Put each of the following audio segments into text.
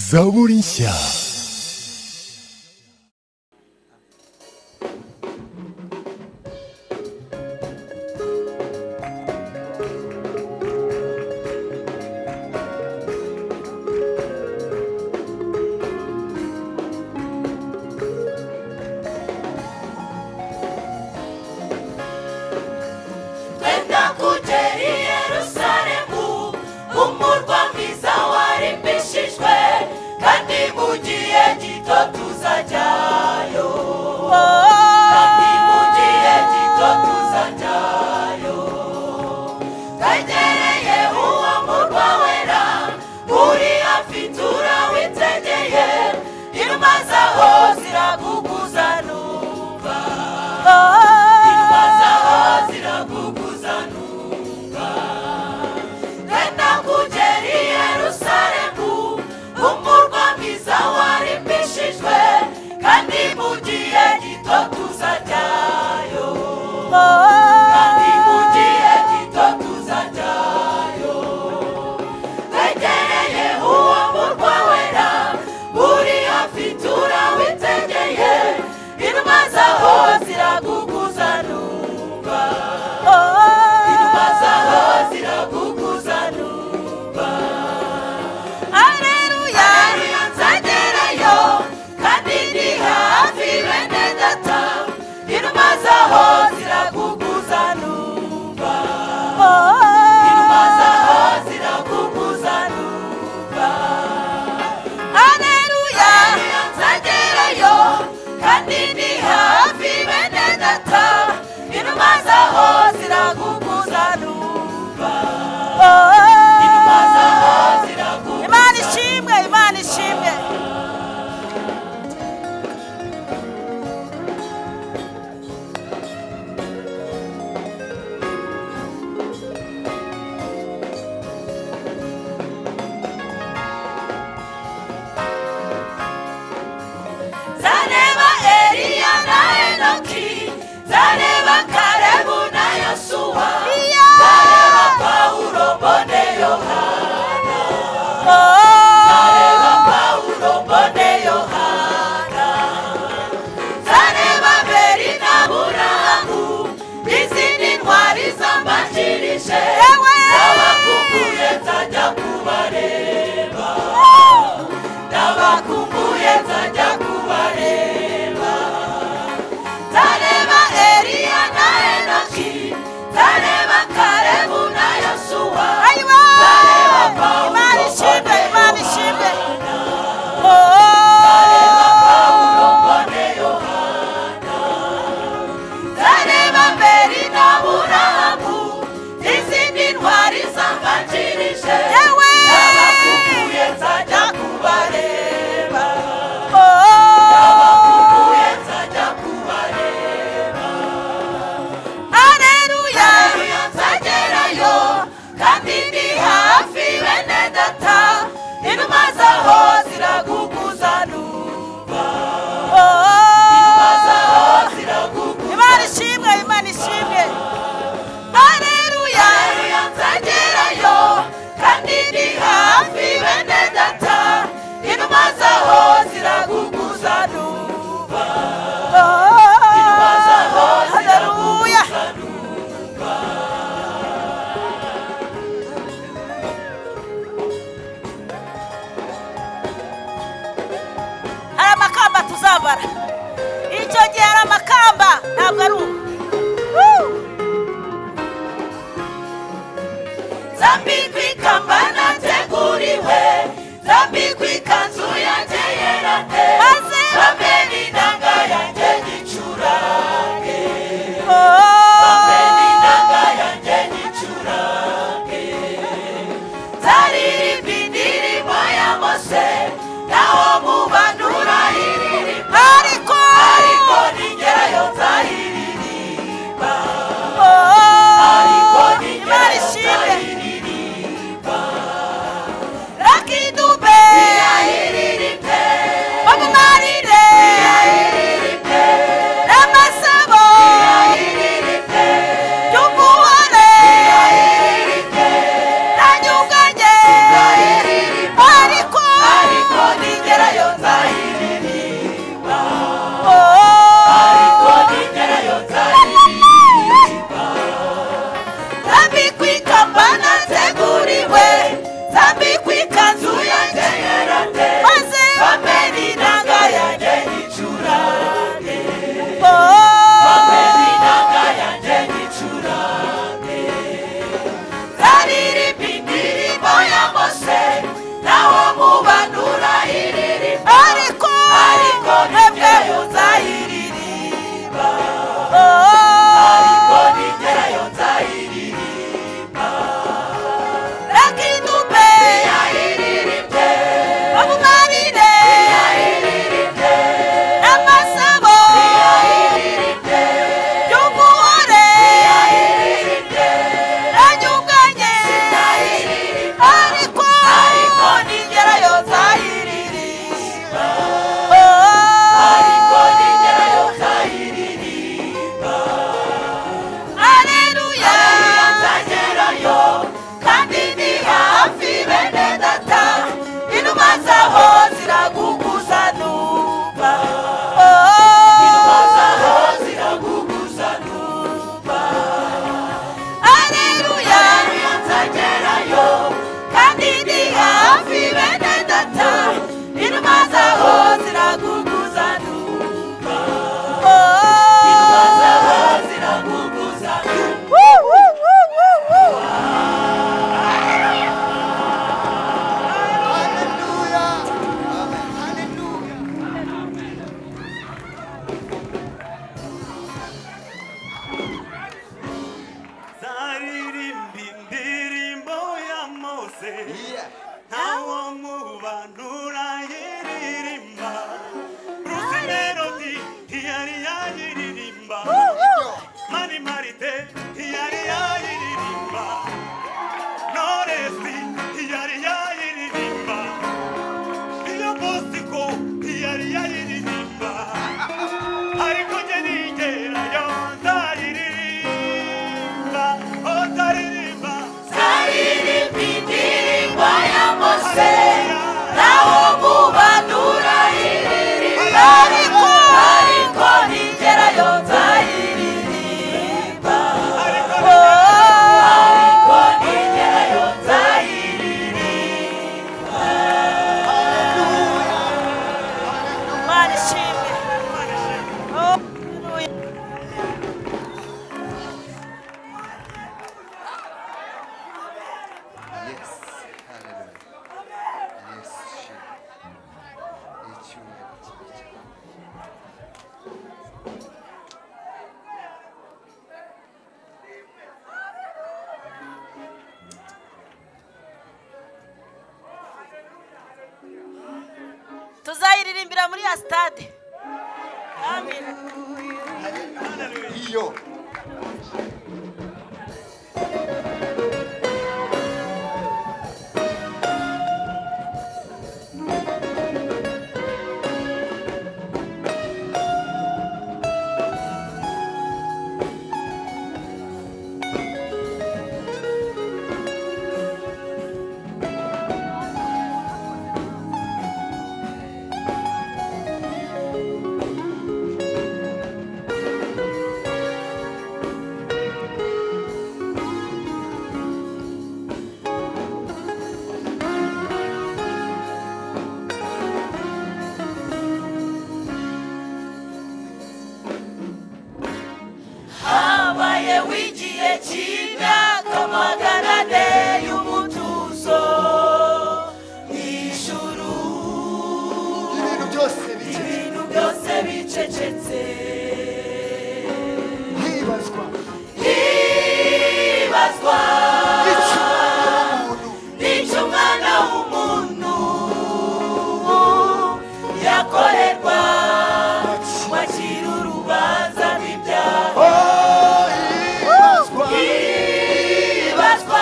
Zaborinsia. Twenda kugera i Yerusalemu umurwa mwiza warimbishijwe kandi mu gihe gito tuzajyayo kandi mu gihe gito tuzajyayo twegereye uwo murwa wera uri hafi turawitegeye inuma zaho ziraguguza numva inuma zaho ziraguguza numva twenda kugera i yerusalemu umurwa mwiza warimbishijwe kandi mu gihe gito tuzajyayo kandi mu gihe gito tuzajyayo twegereye uwo murwa wera uri hafi turawitegeye inuma zaho ziraguguza numva inuma zaho ziraguguza numva aleluya aleluya nzagerayo kandi ndi hafi bene data inuma zaho ziraguguza numva inuma zaho ziraguguza numva aleluya nzagerayo kandi ni hafi bene data inuma zaho ziraguguza numva inuma zaho ziraguguza imana ishimwe imana ishimwe zareba eliya na enoki zareba karebu na yosuwa zareba pawulo mbone yohana zareba pawulo mbone yohana zareba beri na burahamu izindi ntwari zambanjirije nabakumbuye nzajya kubareba nabakumbuye nzajya kubareba nzareba eliya na enoki nzareba karebu na yosuwa nzareba pawulo Imana ishimwe, Imana ishimwe. nzareba pawulo mbone yohana nzareba mberi na burahamu izindi ntwari zambanjirije Yewe! nabakumbuye nzajya kubareba nabakumbuye nzajya kubareba Aleluya. Haleluya nzagerayo kandi ndi hafi bene data inuma zaho ziraguguza numva inuma zaho ziraguguza Imana ishimwe, Imana ishimwe. Haleluya Haleluya nzagerayo kandi ndi hafi bene data inuma zaho ziraguguza numva inuma zaho Haleluya. ziraguguza numva hari amakamba tuzabara icyo gihe hari amakamba ntabwo ari ubu Woo! zambikwa ikamba nateguriwe zambikwa ikanzu yanjye yera de Maze- bambe n'inanga yanjye gicurange bambe n'inanga yanjye gicurange zaririmba indirimbo ya mose naho mubanura iririmba ariko ariko ningerayo nzayiririmba ariko Imana ningerayo ishimwe nzayiririmba kuririmbira muri ya sitade amen iyo habaye w'igihe cy'imyaka magana ane y'umutuzo mu ijuru ibintu byose bike ibintu byose bicecetse hibazwa hibazwa icyuma umuntu nicyo umwana w'umuntu yakorerwa wakira urubanza rw'ibyaha oh hibazwa hibazwa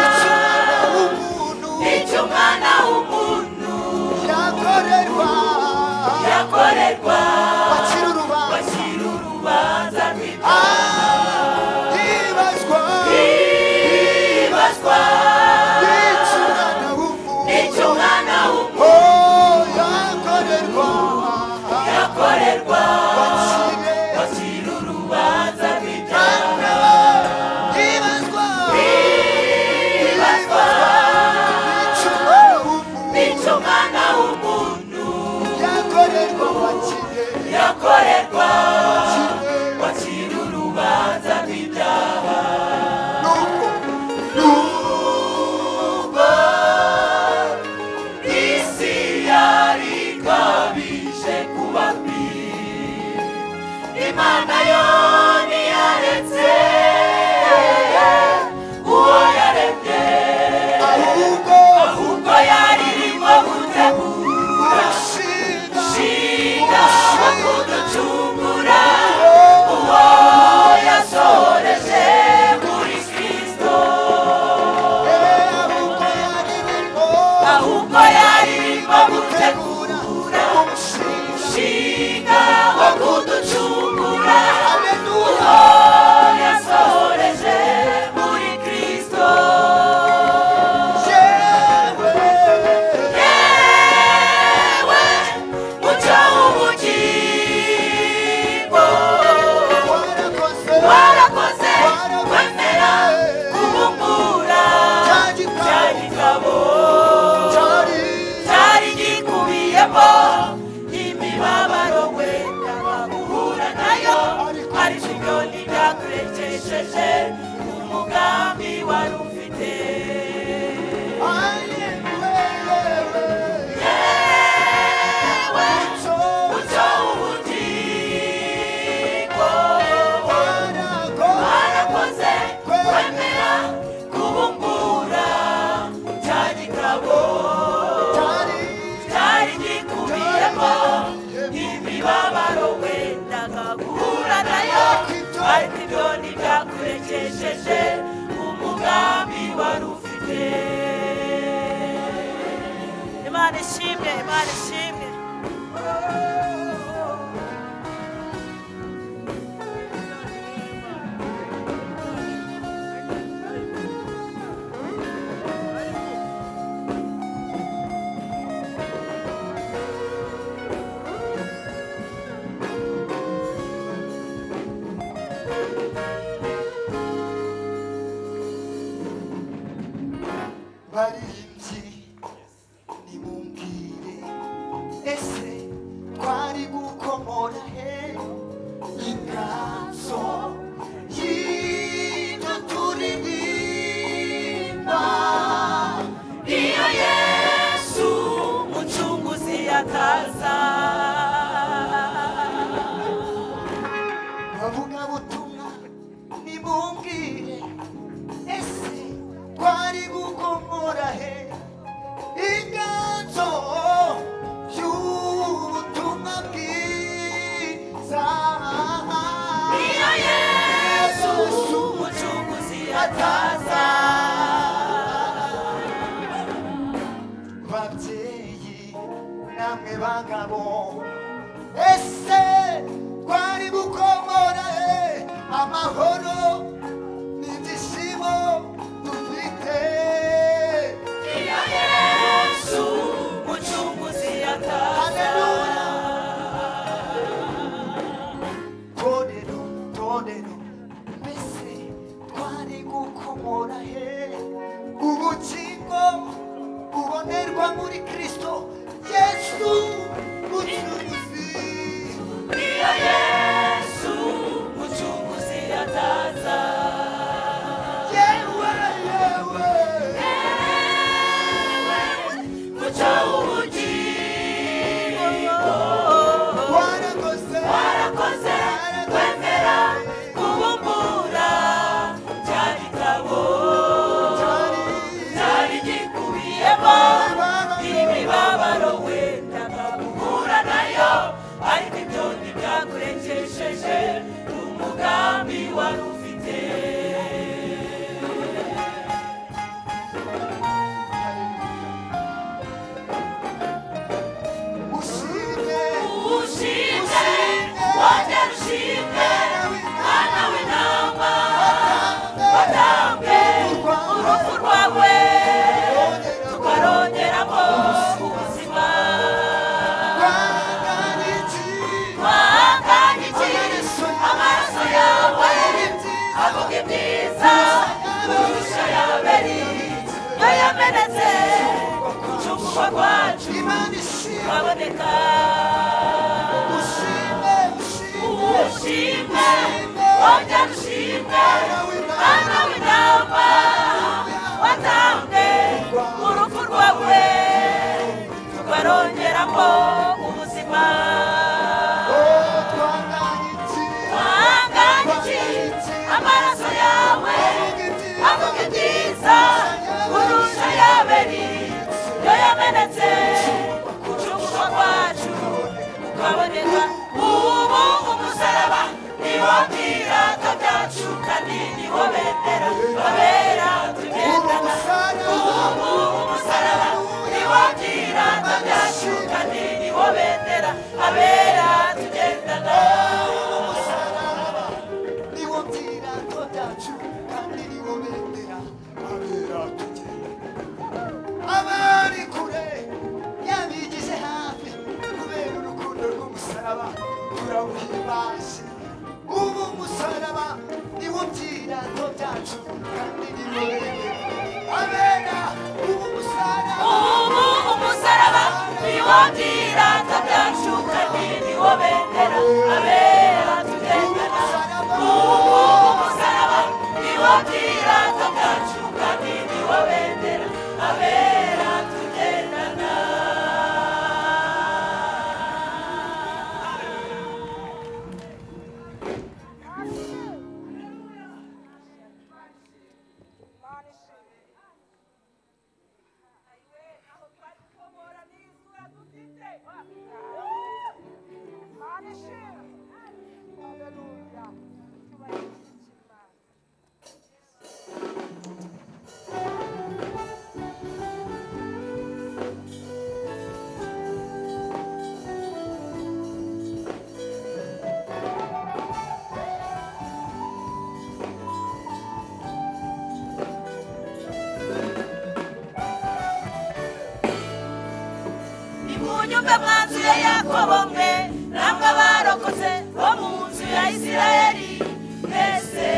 icyuma umuntu nicyo umwana w'umuntu yakorerwa yakorerwa wakira bakira urubanza urubanza rw'ibyaha ah hibazwa hibazwa icyuma umuntu nicyo umwana w'umuntu oh yakorerwa yakorerwa wakira bakire urubanza rw'ibyaha hibazwa hibazwa icyuma umuntu nicyo umwana w'umuntu yakorerwa bakire yakorerwa Bakire. wakira urubanza rw'ibyaha Nuko Nuko isi yari ikabije kuba mbi imana yo ntiyaretse uwo yaremye ahubwo ahubwo yari irimo gutegura urashinga ishinga wo kuducungura uwo yasohoreje muri kristo Eh, ahubwo yari irimo ahubwo yari irimo gutegura gutegura umushinga inshinga wo kuducungura Aleluya. uwo yasohoreje muri kristo Yewe. yewe mucyo w'ubugingo Warakoze. warakoze Warakoze. wemera kubumbura Cya gitabo. cya gitabo Cyari cyari gikubiyemo imibabaro wenda bahura nayo ariko ibyo ntibyakurekesheje umugambi wari ufite Aleluya. yewe So mucyo w'ubugingo warakoze. warakoze wemera kubumbura cya gitabo Cyari cyari gikubiyemo imibabaro wendaga guhura nayo ariko ibyo ntibyakurekesheje umugambi wari ufite imana ishimwe imana ishimwe baririmbyi nimumbwire ese twari bataza babyeyi namwe bagabo ese twari gukomora he amahoro n'ibyishimo dufite iyo yesu mucunguzi ataza haleluya torero torero mbese twari gukomora he ubukingo bubonerwa muri kristo yesu mucunguzi iyo yesu mucunguzi ataza yewe yewe muca ubugingo warakoze warakoze kwemera kubumbura cya gitabo cyari cyari gikubiyemo imibabaro wendaga guhura nayo ariko ibyo ntibyakurekesheje umugambi wari ufite ushime ushimwe wongera ushimwe mwana w'intama watanzwe urupfu rwawe tukarongeramo ubuzima twahanganye iki amaraso yawe avuga ibyiza kurusha yaberi yo yamenetse gucungurwa kwacu Imana ishimwe, turaboneka ushime, ushime, ushimwe wongera ushimwe mwana w'intama watanzwe urupfu rwawe tukarongeramo ubuzima oh twanganye iki? wahanganye iki amaraso yawe avuga ibyiza kurusha yaberi yo yamenetse gucungurwa kwacu ukaboneka ubu umusaraba niwo birato byacu kandi niwo bendera babera tugendana ubu umusaraba niwo birato byacu kandi niwo bendera abera tugendana abari kure yabigize hafi kubera urukundo rw'umusaraba turawuhimbaje ubu umusaraba niwo byirango byacu kandi niwo bendera abera ubu umusaraba ubu umusaraba niwo byirango byacu kandi niwo bendera abera tugendana ubu umusaraba niwo byirango byacu kandi niwo bendera abera tugendana nimunyumve mwanzu ya yakobo mwe namwe abarokotse bo mu nzu ya isirayeli mwese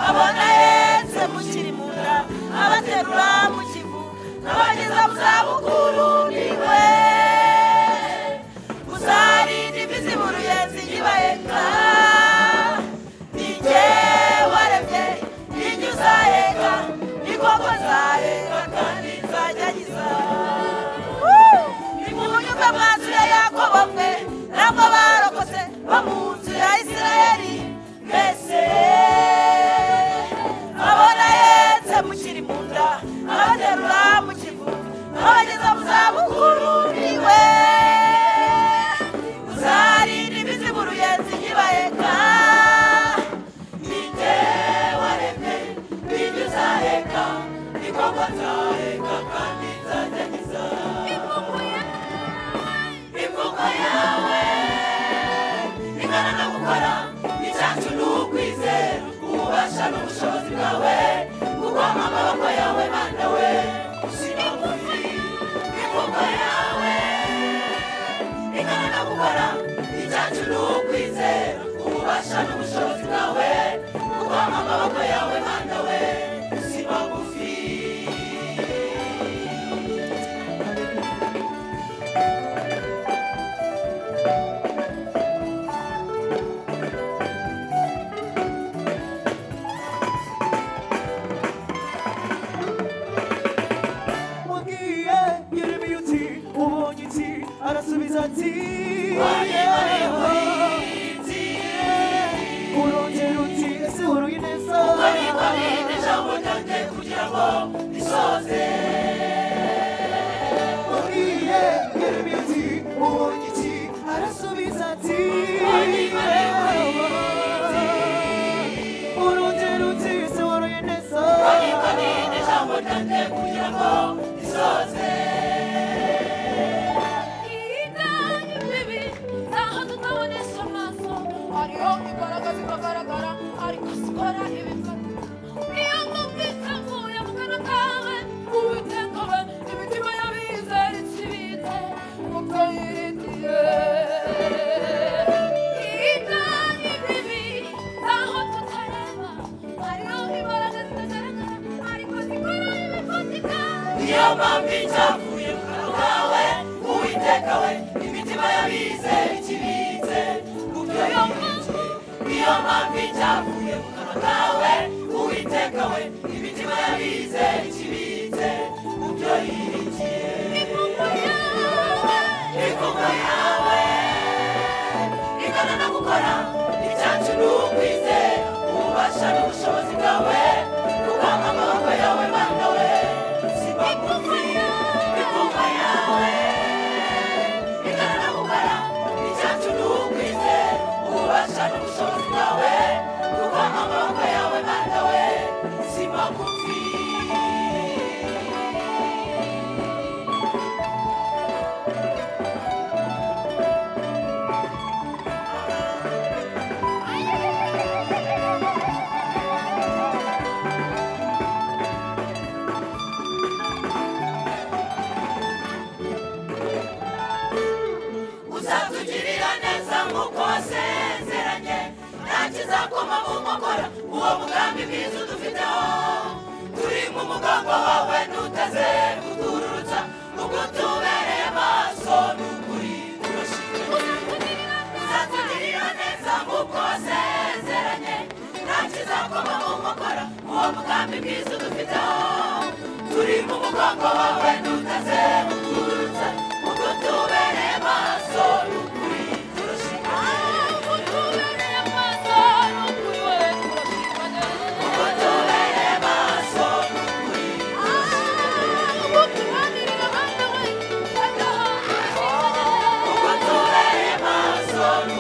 abona hetse mukiri mu nda abaterura mu kivu n'abageza mu zabukuru ni we uzarinda imvi ziburuye ziyibaheka ni jye waremye ni jye uzaheka ni koko nzaheka kandi nzajyagiza nimunyuka mwanzu ya yakobo mwe nabwo barokotse bo mu nzu ya isirayeli mbese abona yetse mukiri mu nda abaterura mu kivu n'abageza mu zabukuru rw'ibati urunze rutsisi waruye neza ijambo ryanjye kugira ngo risoze Itanyu bibi ntaho tutabonesha amaso hariho igaragaza ikagaragara ariko sikora ibifata iyo numvise nguye mu kanwa kawe uwitengobe imitima y'abizera ikibitse kuko yiritiye itanyu bibi ntaho tutareba hariho imbaraga zitagaragara ariko zikora ibifatika niyo mpamvu icyavuye mu kanwa kawe uwiteka we imitima y'abize ikibitse ku byo yumvise niyo mpamvu icyavuye mu kanwa kawe uwiteka we imitima y'abize ikibitse ku byo yiringiye impumu yawe imvugo yawe igana no gukora icyacu ni ukwizera ububasha n'ubushobozi bwawe kuko amaboko yawe mana we simbamuzi imvugo yawe igana no gukora icyacu ni ukwizera ububasha n'ubushobozi bwawe kuko amaboko yawe mana we simagufi uzatugirira neza nk'uko wasezeranye nta kizakoma mu nkokora uwo mugambi mwiza udufiteho turi mu mugongo wawe ntutaze kutururutsa ubwo tubereye maso n'ukuri turashimira uzatugirira neza nk'uko wasezeranye nta kizakoma mu nkokora uwo mugambi mwiza udufiteho turi mu mugongo wawe ntutaze kutururutsa ubwo tubereye maso n'ukuri turashimira ubwo tubereye maso n'ukuri ubwo tubereye maso n'ukuri